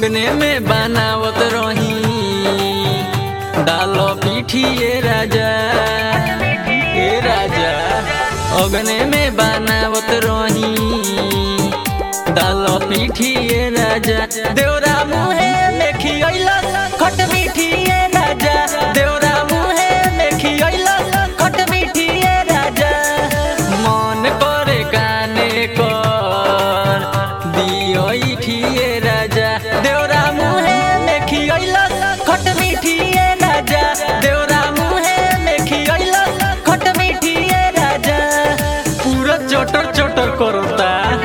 अग्ने में बनावत रही डालो पीठिए राजा ए राजा अग्ने में बनावत रही डालो पीठिए राजा देवरा मुहे में खियला खट मीठिए राजा देवरा मुहे में खियला खट मीठिए राजा मन करे काने कर दियो ठिए राजा देवरा मुहे में खियला खट मीठिए राजा देवरा मुहे में खियला खट मीठिए राजा पूरा चटर चटर करता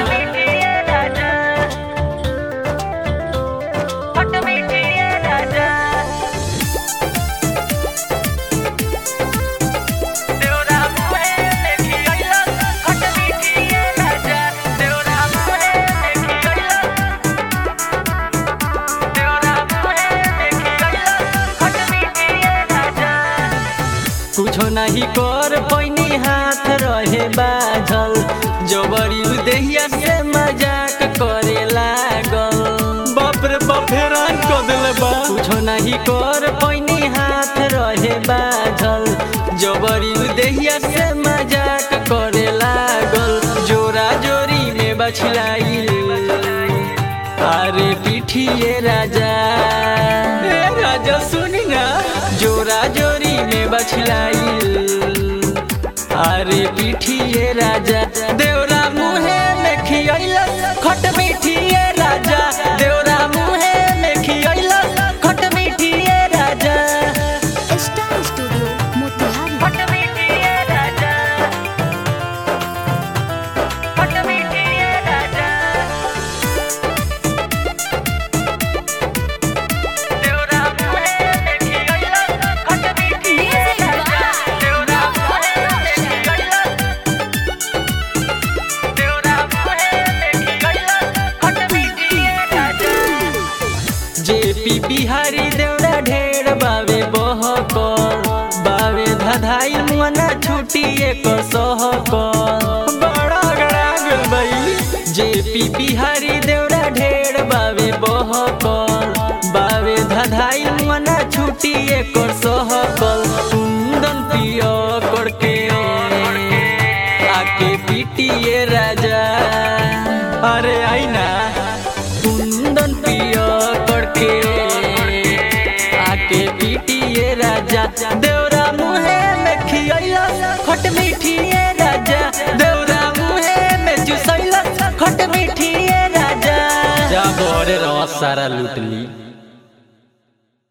कुछो नहीं कर पैनी हाथ रहे बाझल जबरी देहिया से मजाक करे लागल बाप रे बाप हैरान कर दिले बा कुछो नहीं कर पैनी हाथ रहे बाझल जबरी देहिया से मजाक करे लागल जोरा जोरी में बछलाइल अरे पीठिए राजा ए राजा सुनी ना जोरा जोरी में बछलाइल अरे पीठिए राजा देवरा मुहे में खियला खट मीठिए राजा देवरा मुहे में खियला खट मीठिए राजा स्टार स्टूडियो मोतिहारी खट मीठिए राजा खट मीठिए राजा देवरा मुहे में खियला खट मीठिए राजा देवरा मुहे में खियला देवरा मुहे में खियला खट मीठिए राजा जेपी बिहारी देवरा ढेर बावे बहकर बावे धधाई मना छुटी एक सहकर बड़ा गड़ा गल बई जेपी बिहारी देवरा ढेर बावे बहकर बावे धधाई मना छुटी एक सहकल कुंदन पियो करके आके पीटिए राजा अरे आई ना कुंदन पियो करके आके पीटिए राजा देवरा मुहे में खियला खट मीठिए राजा देवरा मुहे में चुसैला खट मीठिए राजा जा बोरे रस सारा लूट ली